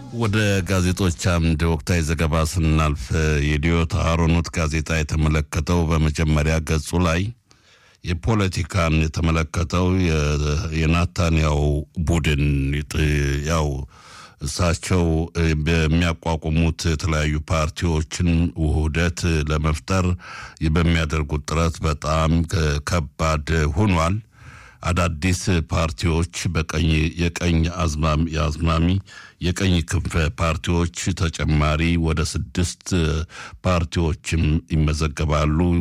ወደ ጋዜጦች አምድ ወቅታዊ ዘገባ ስናልፍ የዲዮት አሮኖት ጋዜጣ የተመለከተው በመጀመሪያ ገጹ ላይ የፖለቲካን የተመለከተው የናታንያው ቡድን ያው እሳቸው በሚያቋቁሙት የተለያዩ ፓርቲዎችን ውህደት ለመፍጠር በሚያደርጉት ጥረት በጣም ከባድ ሆኗል። አዳዲስ ፓርቲዎች በቀኝ የቀኝ አዝማሚ የቀኝ ክንፍ ፓርቲዎች ተጨማሪ ወደ ስድስት ፓርቲዎችም ይመዘገባሉ